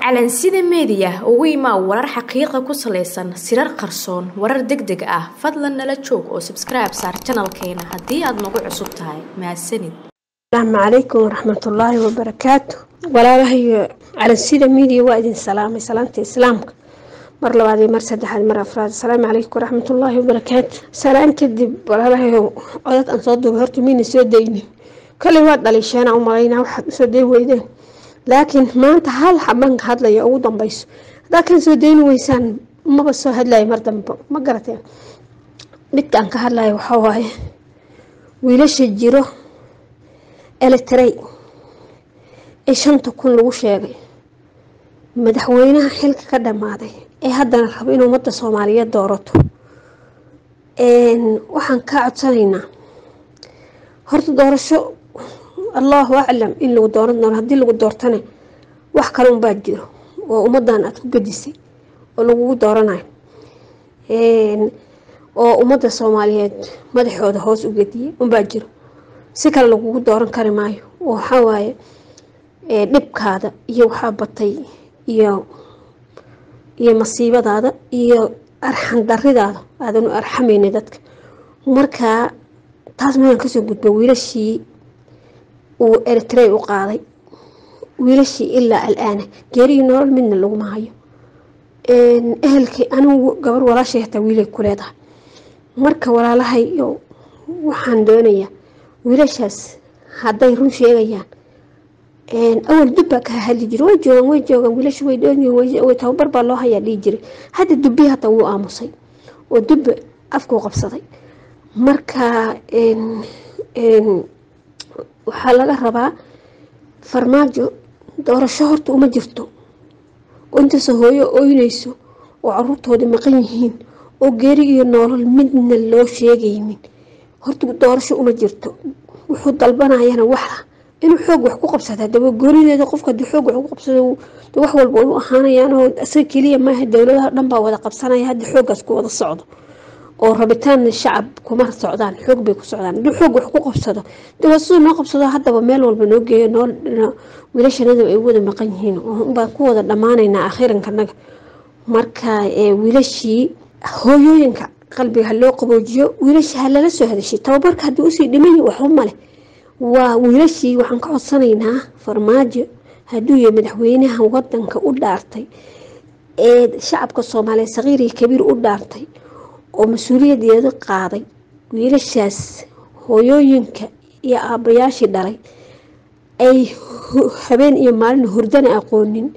calansida meediya ugu imaa warar xaqiiqa ku salaysan sirar qarsoon warar deg deg ah fadlan nala joog oo sabskribe saar janalkeena haddii aad nagu cusub tahay mahadsanid asalaamu calaykum waraxmatullaahi wabarakaatu walaalahayo calansida miidiya waa idin salaamay salaamta islaamka mar labaad iyo mar saddexaad mar afraad asalaamu calaykum waraxmatullaahi wabarakaatu salaan kadib walaalahayo codad aan soo duubay horta miyna soo daynin kalley waa dhaliisheena u malaynaa waxaad usoo day weydeen laakiin maanta hal xaban ka hadlaya ugu dambeyso haddaa kan soo dayni weysaan maba soo hadlayo mar dambe ma garateen midkaan ka hadlayo waxaa waaye wiilasha jiro eletrey ee shanta kun lagu sheegay madaxweynaha xilka ka dhammaaday ee haddana rabo in ummadda soomaaliyeed doorato waxaan kaa codsanaynaa horta doorasho allahu aclam in lagu dooran doono haddii lagu doortane wax kale unbaa jiro oo ummadan aada ku gadisay oo lagugu dooranayo oo ummadda soomaaliyeed madaxooda hoos u gediyay unbaa jiro si kale lagugu dooran kari maayo oo waxaa waaye dhibkaada iyo waxaa batay iyo iyo masiibadaada iyo arxan daridaada aadan u arxamayna dadka markaa taas mayaan kasoo gudba wiilashii uu eritrey u qaaday wiilashii ilaa alaana geeriyo nolol midna laguma hayo ehelkii anigu gabar walaashay hataa wiilay ku leedahay marka walaalahay waxaan doonayaa wiilashaas hadday run sheegayaan awal dubbaa ka hadli jira way joogaan way joogaan wiilasha way dhoonyihin tababar baa loo hayaa dhihi jiray hadda dubbii hataa wuu aamusay oo dubba afkuu qabsaday marka waxaa laga rabaa farmaajo doorasho horta uma jirto oo intaasoo hooyo oynayso oo caruurtoodii maqan yihiin oo geeri iyo noolol midna loo sheegaynin horta doorasho uma jirto wuxuu dalbanayana waxa inuu xoog wax ku qabsada daba goonideeda qofka hadii xoog wax ku qabsado wax walba u ahaanayaan oo isaga keliya maaha dowladaha dhan baa wada qabsanaya hadda xooggaas ku wada socdo oo rabitaan shacab kuma socdaan xoog bay ku socdaan haduu xoog wax ku qabsado de siduu noo qabsado haddaba meel walba noo geeyo noo wiilashanada ay wada maqan yihiin baan ku wada dhammaanaynaa akhiirankanaga marka wiilashii hooyooyinka qalbiga ha loo qaboojiyo wiilashii ha lala soo hadashay tababarka haddii usii dhimay waxba male waa wiilashii waxaan ka codsanaynaa farmaajo hadduu yahay madaxweynaha wadanka u dhaartay ee shacabka soomaaliyeed saqiir iyo kabiir u dhaartay oo mas-uuliyadeeda qaaday wiilashaas hooyooyinka iyo aabbayaashii dhalay ay habeen iyo maalin hurdana aqoonin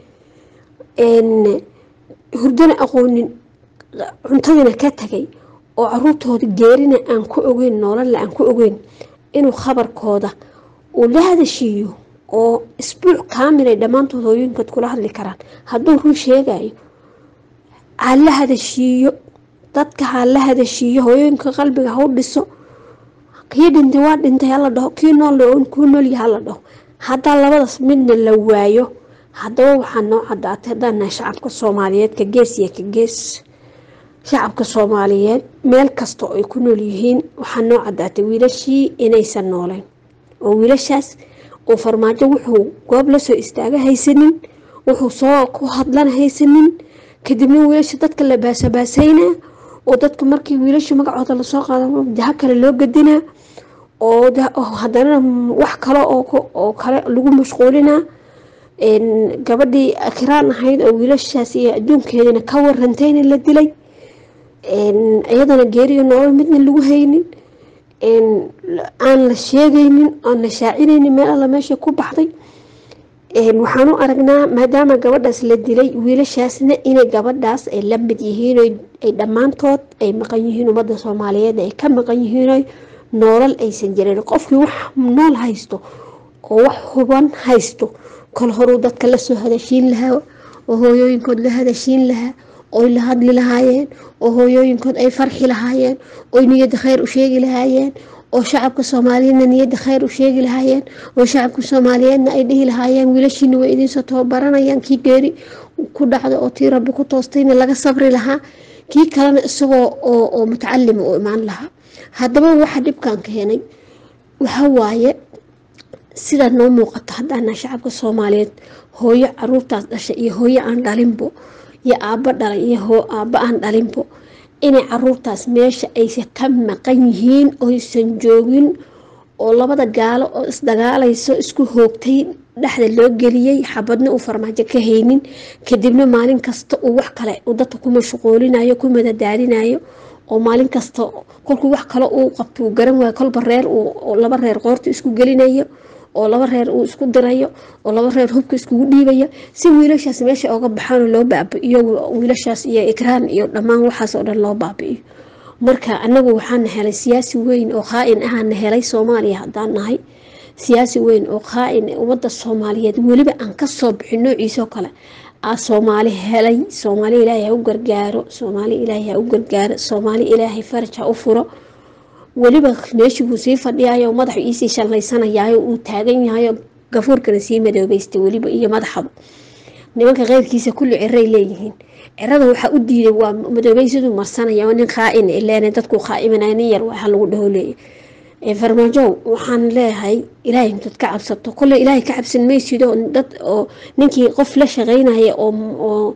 hurdana aqoonin cuntadina ka tagay oo caruurtooda geerina aan ku ogeyn noolalla aan ku ogeyn inuu khabarkooda uu la hadashiiyo oo isbuuc kaamilay dhammaantood hooyooyinkood kula hadli karaan hadduu run sheegayo ha la hadashiiyo dadka ha la hadashiiyo hooyooyinka qalbiga ha u dhiso kii dhintay waa dhintay hala dhaho kii nool kuu noolya hala dhaho haddaa labadaas midna la waayo haddaba waxaa noo cadaatay haddaan nahay shacabka soomaaliyeed ka gees iyo ka gees shacabka soomaaliyeed meel kasta oo ay ku nool yihiin waxaa noo cadaatay wiilashii inaysan nooleyn oo wiilashaas uu farmaajo wuxuu goob lasoo istaaga haysanin wuxuu soo ku hadlana haysanin kadibna wiilasha dadka la baasabaasaynaa oo dadka markii wiilasha magacooda lasoo qaado jaha kale loo gadinaa oo haddana wax kale oo kale lagu mashquulinaa gabadhii akiraan ahayd oo wiilashaas iyo adduunkeedana ka warantayna la dilay iyadana geeriyo nolol midna lagu haynin aan la sheegaynin aan la shaacinaynin meel alla meesha ku baxday waxaan u aragnaa maadaama gabadhaas la dilay wiilashaasna inay gabadhaas ay la mid yihiin ay dhammaantood ay maqan yihiin ummadda soomaaliyeed ay ka maqan yihiin noolal aysan jirin qofkii wax nool haysto oo wax huban haysto kol horuu dadka lasoo hadashiin lahaa oo hooyooyinkood la hadashiin lahaa oy la hadli lahaayeen oo hooyooyinkood ay farxi lahaayeen oy niyadda khayr u sheegi lahaayeen oo shacabka soomaaliyeedna niyadda khayr u sheegi lahaayeen oo shacabka soomaaliyeedna ay dhihi lahaayeen wiilashiina way idiinsoo tababaranayaan kii geeri ku dhacda oo tii rabbi ku toostayna laga sabri lahaa kii kalena isagoo oo mutacalima u imaan lahaa haddaba waxa dhibkan keenay waxa waaye sidaad noo muuqato haddaana shacabka soomaaliyeed hooyo caruurtaas dhashay iyo hooyo aan dhalinbo iyo aabbo dhalay iyo aabbo aan dhalinbo inay caruurtaas meesha aysa ka maqan yihiin oysan joogin oo labada gaalo oo isdagaalayso isku hoogtay dhexda loo geliyey xabadna uu farmaajo ka haynin kadibna maalin kasta uu wax kale uu dadka ku mashquulinayo ku madadaadinayo oo maalin kasta kolkuu wax kale uu qabto uu garan waayo kolba reer laba reer qoorta isku gelinayo oo laba reer uu isku dirayo oo laba reer hubka iskugu dhiibayo si wiilashaas meesha oga baxaan loo baabi'iyo wiilashaas iyo ikraan iyo dhammaan waxaas oo dhan loo baabi'iyo marka anagu waxaana helay siyaasi weyn oo qaa-in ahaana helay soomaaliya haddaan nahay siyaasi weyn oo qaa-in ummadda soomaaliyeed weliba aan kasoo bixin noociisoo kale aa soomaali helay soomaali ilaahay ha u gargaaro soomaali ilaahay ha u gargaaro soomaali ilaahay faraj ha u furo weliba meeshii buu sii fadhiyayo madaxu iisii shallaysanayaayo uu taagan yahayo gafuurkana sii madoobeystay weliba iyo madaxaba nimanka keyrkiisa kulli ciray leeyihiin cirada waxaa u diiday waa madoobeysadu marsanaya nin qaa-in ileen dadku qaa-imanaya nin yar waxa lagu dhaho leeya farmaajow waxaan leeyahay ilaahay dad ka cabsato kole ilaahay ka cabsan maysido dad oo ninkii qof la shaqeynaya oo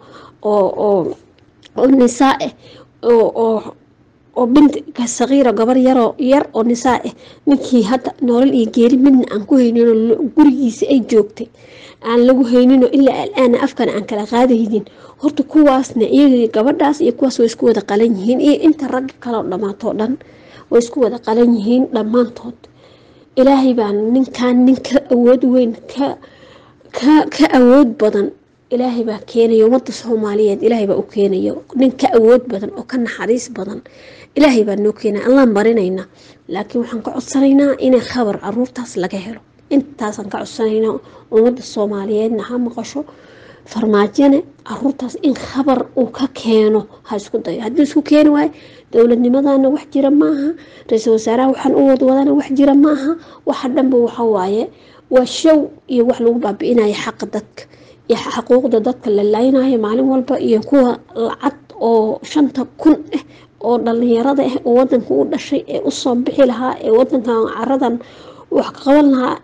oo nisaa ah oo oo bintka saqiira gabar yaroo yar oo nisaa ah ninkii hadda nolol iyo geeri midna aan ku hayninoo gurigiisa ay joogtay aan lagu hayninoo ilaa alaana afkana aan kala qaadaynin horta kuwaasna iyaga gabadhaas iyo kuwaas way isku wada qalan yihiin iyo inta ragga kaleo dhammaatoo dhan way isku wada qalan yihiin dhammaantood ilaahay baa ninkan nin ka awood weyn ka ka ka awood badan ilaahay baa keenayo ummadda soomaaliyeed ilaahay baa u keenayo nin ka awood badan oo ka naxariis badan ilaahay baa noo keenaya allaan barinaynaa laakiin waxaan ka codsanaynaa inay khabar caruurtaas laga helo intaasaan ka codsanaynaa ummadda soomaaliyeedna ha maqasho farmaajone caruurtaas in khabar uu ka keeno ha isku dayo haddii isku keeni waayo dowladnimadana wax jira maaha ra-iisul wasaaraha waxaan u wadwadana wax jira maaha waxa dhanba waxa waaye waa show iyo wax lagu baabi'inayo xaqa dadka iyo xuquuqda dadka la laynayo maalin walba iyo kuwa lacag oo shanta kun ah oo dhalinyarada ah oo wadanka u dhashay ee usoo bixi lahaa ee wadankan caradan wax ka qaban lahaa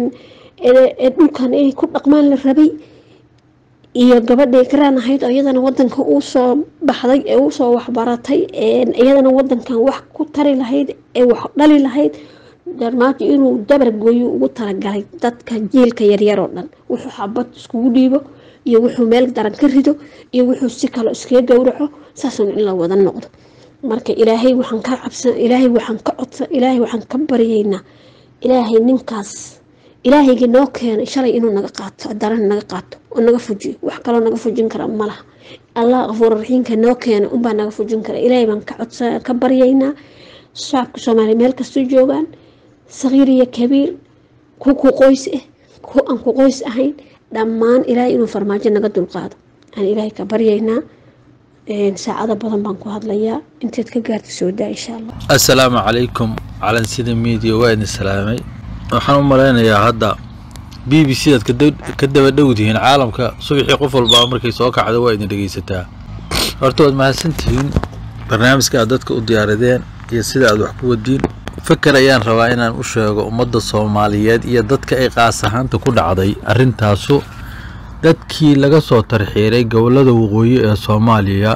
ee dhulkan ay ku dhaqmaan la rabay iyo gabadhii karaan ahayd oo iyadana wadanka uu soo baxday ee usoo waxbaratay iyadana wadankan wax ku tari lahayd ee wax dhali lahayd darmaajo inuu dabargooyo ugu talagalay dadka jiilka yaryar oo dhan wuxuu xabad iskugu dhiibo iyo wuxuu meel daran ka rido iyo wuxuu si kale iskaga gowraco saasun in la wada noqdo marka ilaahay waxaan ka cabsan ilaahay waxaan ka codsan ilaahay waxaan ka baryaynaa ilaahay ninkaas ilaahayga noo keenay shalay inuu naga qaato daran naga qaato oo naga fujiyo wax kaloo naga fujin kara malaha allah qafuur raxiimka noo keenay unbaa naga fujin kara ilaahay baan ka codsa ka baryaynaa shacabka soomaaliya meel kastoo joogaan saqiir iyo kabiir ku ku qoys ah ku aan ku qoys ahayn dhammaan ilaahay inuu farmaajo naga dulqaado aan ilaahay ka baryaynaa saacado badan baan ku hadlayaa inteed ka gaarta soo daa insha allah assalaamu calaykum calansida miidiya waa idin salaamay waxaan u malaynayaa hadda b b c daad ka daba dhowdihiin caalamka subaxii qof walbaa markay soo kacdo waa idin dhegeysataa horta waad mahadsantihiin barnaamijka aad dadka u diyaaradeen iyo sida aad wax ku wadiin fakar ayaan rabaa inaan u sheego ummadda soomaaliyeed iyo dadka ay qaas ahaanta ku dhacday arrintaasu dadkii laga soo tarxiiray gobollada waqooyi ee soomaaliya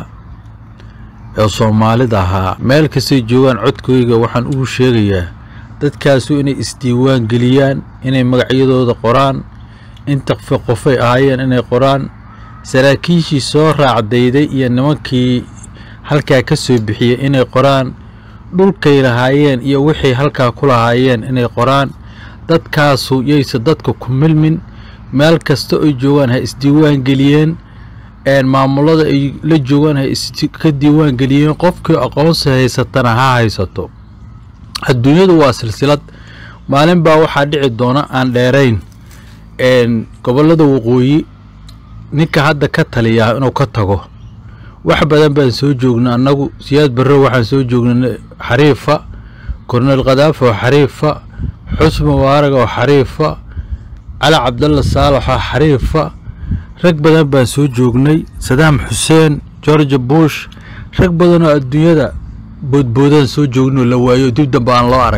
ee soomaalida ahaa meel kastay joogaan codkooyga waxaan ugu sheegayaa dadkaasu inay isdiiwaan geliyaan inay magacyadooda qoraan inta qofay ahaayeen inay qoraan saraakiishii soo raacdayday iyo nimankii halkaa ka soo bixiyey inay qoraan dhulkay lahaayeen iyo wixay halkaa ku lahaayeen inay qoraan dadkaasu yayse dadka ku milmin meel kasta ay joogaan ha isdiiwaan geliyeen maamulada ay la joogaan ha iska diiwaan geliyeen qofkii aqoonsi haysatana ha haysato adduunyadu waa silsilad maalin baa waxaa dhici doona aan dheerayn gobollada waqooyi ninka hadda ka taliyaa inuu ka tago wax badan baan soo joognay annagu siyaad barre waxaan soo joognay xariifa korneel khadaafi oo xariifa xusni mubaarag oo xariifa cali cabdalla saalax oo xariifa rag badan baan soo joognay sadaam xuseen george bush rag badan oo adduunyada boodboodaan soo joognay oo la waayo dib dambe aan loo arag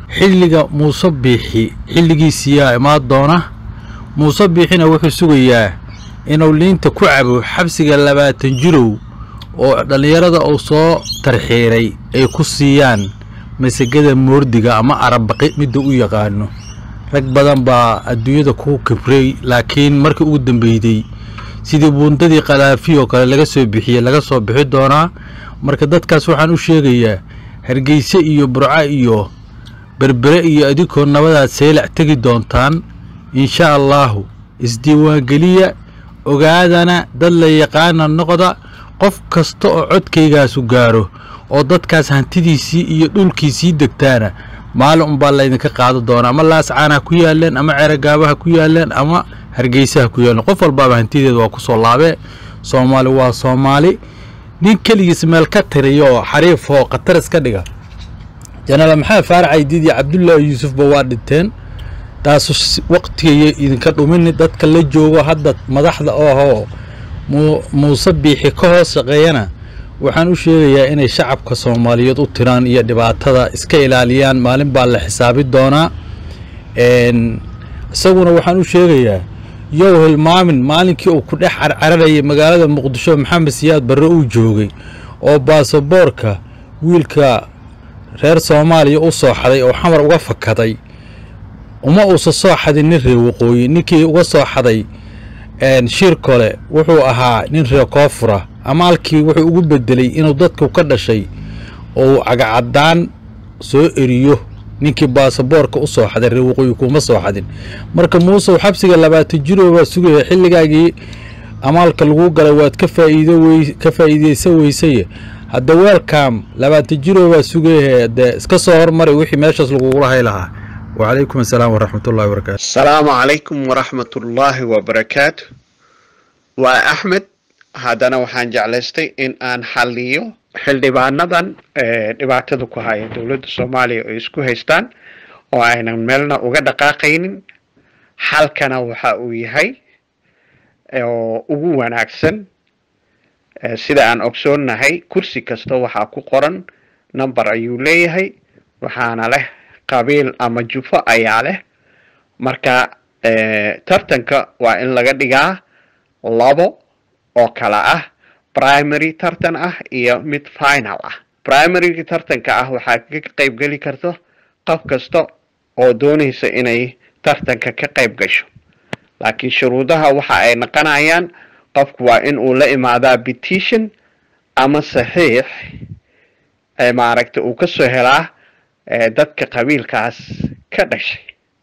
xilliga muuse biixi xilligiisiyaa imaan doona muuse biixina wuxuu sugayaa inuu liinta ku cabo xabsiga labaatan jirow oo dhallinyarada uu soo tarxiiray ay ku siiyaan masagada moordiga ama arabaqi midda u yaqaano rag badan baa adduunyada ku kibray laakiin markii ugu dambeyday sidii buundadii kalaafi oo kale laga soo bixiyey laga soo bixi doonaa marka dadkaas waxaan u sheegayaa hargeyse iyo burco iyo berbere iyo adinkoo nabadaad seylac tegi doontaan insha allaahu isdiiwaangeliya ogaadana dad la yaqaana noqda qof kasta oo codkaygaasu gaaro oo dadkaas hantidiisii iyo dhulkiisii degtaana maalin unbaa laydinka qaado doona ama laascaan ha ku yaaleen ama ceeragaaba ha ku yaaleen ama hargeysa ha ku yaaleen qof walbaaba hantideeda waa ku soo laabee soomaali waa soomaali nin keligiis meel ka tiriya oo xariif oo khatar iska dhiga janaal maxamed faarac aydiid iyo cabdullaahi yuusufba waa dhinteen taasu waqtigaya idinka dhumini dadka la joogo hadda madaxda oo ahoo muuse biixi ka hoos shaqeeyana waxaan u sheegayaa inay shacabka soomaaliyeed u tiraan iyo dhibaatada iska ilaaliyaan maalin baa la xisaabi doonaa isaguna waxaan u sheegayaa yow hilmaamin maalinkii uu ku dhex carcararayay magaalada muqdisho maxamed siyaad barre uu joogay oo baasaboorka wiilka reer soomaaliya u soo xaday oo xamar uga fakaday uma uusa soo xadin nin reer waqooyi ninkii uga soo xaday shir kole wuxuu ahaa nin reer koonfura ama halkii wuxuu ugu bedelay inuu dadku ka dhashay oo cagacadaan soo eriyo ninkii baasaboorka u soo xaday reer waqooyi kuma soo xadin marka muuse xabsiga labaatan jiroo baa sugaya xilligaagii amaalka lagu galay waad ka faa'iido ka faa'iideysan weysaye hadda weelkam labaatan jiroo baa sugaya dee iska soo hormaray wixii meeshaas lagugula hay lahaa وعليكم السلام ورحمة الله وبركاته السلام عليكم ورحمة الله وبركاته وأحمد هذا waxaan jeclaystay in aan xaliyo xildhibaanadan dhibaatada ku haya dowladda soomaaliya oo isku haystaan oo aynan meelna uga dhaqaaqaynin xalkana waxa uu yahay oo ugu wanaagsan sida aan ogsoonnahay kursi kasta waxaa ku qoran number ayuu leeyahay waxaana leh qabiil ama jufo ayaa leh marka tartanka waa in laga dhigaa labo oo kala ah primary tartan ah iyo mid final ah primaryga tartanka ah waxaa ka qayb geli karto qof kasta oo doonaysa inay tartanka ka qayb gasho laakiin shuruudaha waxa ay naqonayaan qofku waa in uu la imaadaa petition ama saxiix maaragta uu kasoo helaa dadka qabiilkaas ka dhashay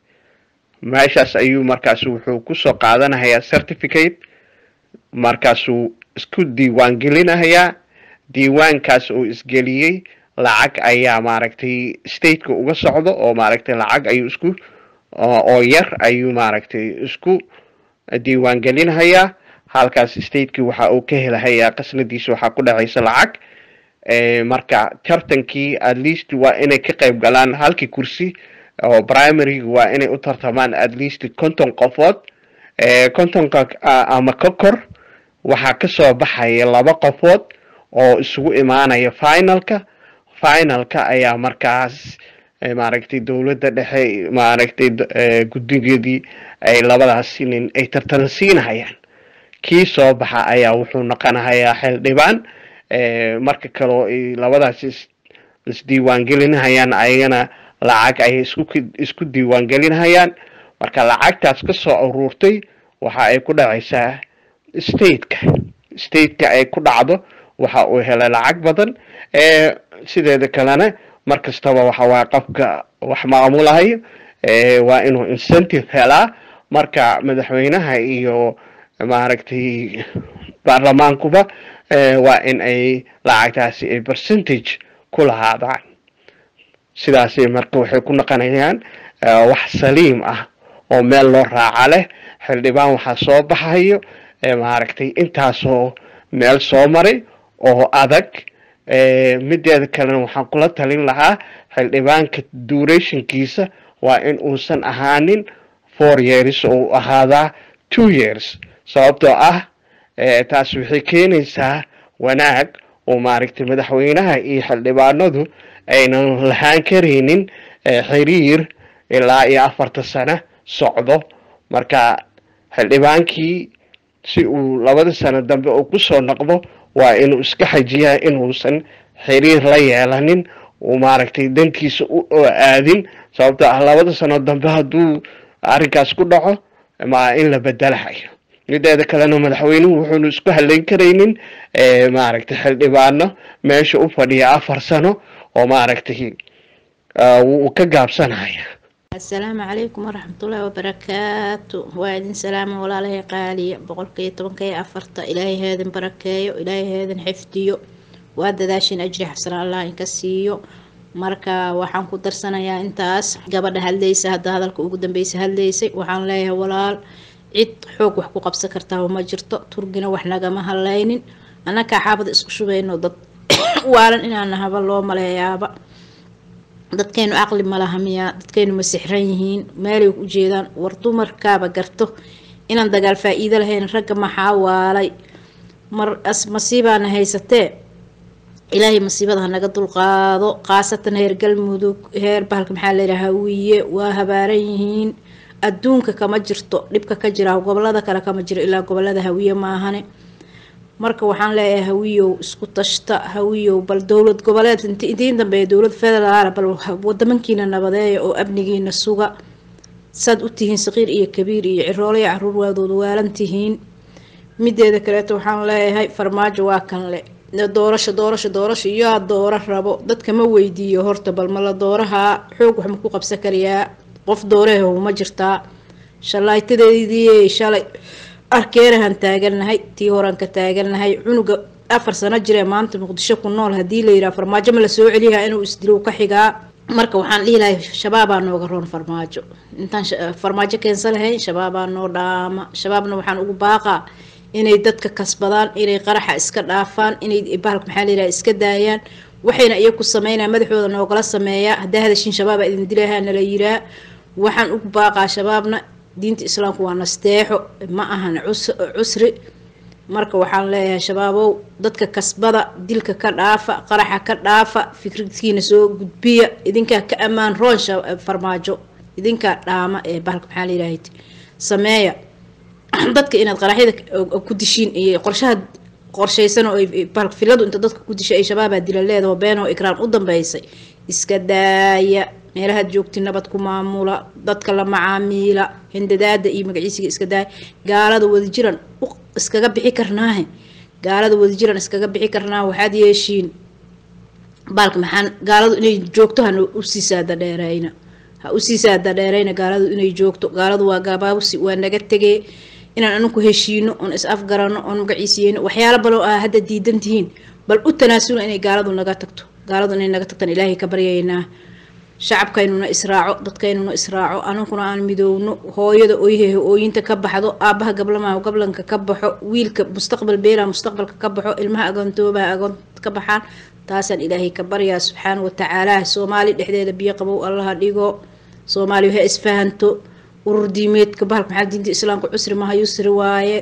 meeshaas ayuu markaas wuxuu kusoo qaadanayaa certificate markaasuu isku diiwaan gelinayaa diiwaankaas uu isgeliyey lacag ayaa maaragtay stateka uga socdo oo maaragtay lacag ayuu isku oo yar ayuu maaragtay isku diiwaan gelinayaa halkaas stateki waxa uu ka helahayaa qasnadiisa waxaa ku dhacaysa lacag marka tartankii at least waa inay ka qayb galaan halkii kursi oo primaryga waa inay u tartamaan at least konton qofood kontonka ama ka kor waxaa kasoo baxaya laba qofood oo isugu imaanaya finalka finalka ayaa markaas maaragtay dowladda dhexe maaragtay guddigeedii ay labadaas nin ay tartan siinahayaan kii soo baxa ayaa wuxuu noqonahayaa xildhibaan marka kaleo ay labadaas isdiiwaangelinahayaan ayagana lacag ayay isku diiwaangelinahayaan marka lacagtaas ka soo aruurtay waxa ay ku dhacaysaa stateka stateka ay ku dhacdo waxa uu helay lacag badan sideeda kalena mar kastaba waxa waa qofka wax maamulahayo waa inuu incentive helaa marka madaxweynaha iyo maaragtay baarlamaankuba waa in ay lacagtaasi ay percentage ku lahaadaan sidaasi marka waxay ku noqonayaan wax saliim ah oo meel loo raaca leh xildhibaan waxaa soo baxayo maaragtay intaasoo meel soo maray oo adag mideeda kalena waxaan kula talin lahaa xildhibaanka durationkiisa waa in uusan ahaanin four years oo ahaadaa two years sababtoo ah taas waxay keenaysaa wanaag oo maaragtay madaxweynaha iyo xildhibaanadu aynan lahaan karaynin xiriir ilaa iyo afarta sano socdo marka xildhibaankii si uu labada sano dambe uu kusoo noqdo waa inuu iska xajiyaa inuusan xiriir la yeelanin uu maaragtay dantiisa u aadin sababto ah labada sano dambe hadduu arrinkaas ku dhaco ma in la bedelahayo mideeda kalena madaxweynuhu wuxuunu isku haleyn karaynin maaragtay xildhibaano meesha u fadhiya afar sano oo maaragtay wuu ka gaabsanaya asalaamu calaykum waraxmatullaahi wabarakaatu waa idin salaama walaalahay qaaliya boqolkiiyo tobanka iyo afarta ilaahay heedin barakeeyo ilaahay heedin xifdiyo waa dadaashin ajri xasana allah inka siiyo marka waxaan ku darsanayaa intaas gabadha hadlaysa hadda hadalka ugu dambeysa hadlaysay waxaan leeyahay walaal cid xoog wax ku qabsan kartaa ma jirto turgina wax nagama hadlaynin annakaa xaabada isku shubayno dad waalan inaan nahaba loo maleeyaaba dadkaynu caqli malaha miyaa dadkaynu ma sixran yihiin meelay u jeedaan war dumarkaaba garto inaan dagaal faa-iido lahayn ragga maxaa waalay mar as masiibaana haysatee ilaahay masiibada hanaga dulqaado khaasatan heer galmudug heer bahalka maxaa layidhaha hawiye waa habaaran yihiin adduunka kama jirto dhibka ka jira gobolada kale kama jiro ilaa gobolada hawiye maahane marka waxaan leeyahay hawiyow isku tashta hawiyow bal dowlad goboleed intiin dambeeya dowlad federaal bal wadamankiina nabadeeya oo amnigiina suga saad u tihiin saqiir iyo kabiir iyo ciroolo iyo caruur waadood waalan tihiin mideeda kaleeto waxaan leeyahay farmaajo waa kan le doorasho doorasho doorasho yaa dooro rabo dadka ma weydiiyo horta bal ma la doorahaa xoog wax ma ku qabsan karayaa qof dooreeho ma jirtaa shalaytadeedii shalay arkeerahan taagannahay tii horan ka taagannahay cunuga afar sano jiree maanta muqdisho ku nool haddii la yidhaha farmaajo ma la soo celiyaa inuu isdilow ka xigaa marka waxaan dhihi lahay shabaabaa nooga roon farmaajo intaan farmaajo keensan lahayn shabaabaa noo dhaama shabaabna waxaan ugu baaqaa inay dadka kasbadaan inay qaraxa iska dhaafaan inay bahalka maxaa layidhaha iska daayaan waxayna iyaku sameynaa madaxooda noogala sameeyaa haddaa hadashin shabaaba idin dilahaa nala yiraa waxaan ugu baaqaa shabaabna diinta islaamku waa nasteexo ma ahan cusri marka waxaan leeyahay shabaabow dadka kasbada dilka ka dhaafa qaraxa ka dhaafa fikradkiina soo gudbiya idinkaa ka ammaan roon farmaajo idinkaa dhaama ee bahalka maxaa layidhaahd sameeya dadka inaad qaraxyada ku dishiin iyo qorshaha qorshaysan oo bahalka filadu inta dadka ku dishay ay shabaabaa dila leedaho beenoo ikraan u dambeysay iska daaya meelahaad joogti nabad ku maamula dadka la macaamiila hindadaada iyo magaciisiga iska daaya gaalada wadajiran iskaga bixi karnaahe gaalada wadajiran iskaga bixi karnaa waxaad yeeshiin baalka maxaan gaaladu inay joogto hana usii saada dheereyna ha usii saada dheereyna gaaladu inay joogto gaaladu waa gaabaabusi waa naga tegee inaan anaku heshiino oon is afgarano oon magaciisiyeyno waxyaalo baloo ah hadda diidan tihiin bal u tanaasula inay gaaladu naga tagto gaaladu inay naga tagtaan ilaahay ka baryaynaa shacabkaynuna israaco dadkaynuna israaco anaguna aan midoowno hooyada oyhehe ooyinta ka baxdo aabaha gablamaha gablanka ka baxo wiilka mustaqbal beela mustaqbalka ka baxo ilmaha agoontoobaha agoon ka baxaan taasaan ilaahay ka baryaa subxaana watacaala soomaali dhexdeeda biyo qabow allaha dhigo soomaaliya ha isfahanto urur diimeedka bahalka maxaa diinta islaamka cusri maha yusri waaye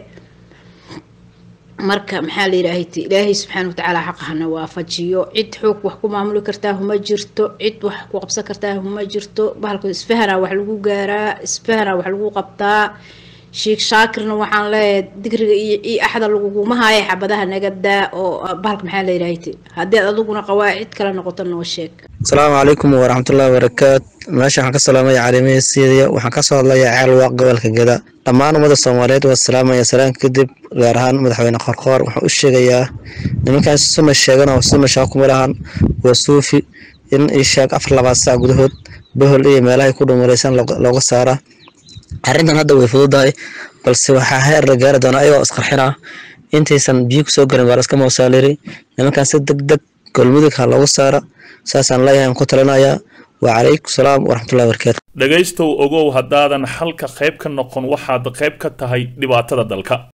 marka maxaa la yidhaahayt ilaahay subxaana watacaala xaqa hana waafajiyo cid xoog wax ku maamuli kartaa huma jirto cid wax ku qabsan kartaa huma jirto bahalka isfahanaa wax lagu gaaraa isfahanaa wax lagu qabtaa sheekh shaakirna waxaan leeyahay digriga iyo iyo axda laguguma haayo xabadaha naga daa oo bahalka maxaa la yidhaahayt haddii ad adiguna qawaacid kala noqoto noo sheeg asalaamu calaykum waraxmatullahi wabarakaatu meesha waxaan ka salaamaya caalimiya siidaya waxaan kasoo hadlayaa ceel waaq gobolka geda dhammaan ummada soomaaliyeed waa salaamaya salaamka kadib gaar ahaan madaxweyne qorqoor waxaan u sheegayaa nimankan sunna sheegan oo sunna shaqa kuma lahan waa suufi in ii sheeg afar labaad saac gudahood bohol iyo meelahay ku dhumalaysan looga saara arrintan hadda way fududahay balse waxaa heer la gaari doonaa ayagoo isqarxina intaysan biyo kusoo garin waa laska moosaaliri nimankan si deg deg golmudug ha loogu saara saasaan leeyahay aan ku talinayaa wacalaykum salaam waraxmatullahi wabarakaatu dhegaystow ogow haddaadan xalka qayb ka noqon waxaad qayb ka tahay dhibaatada dalka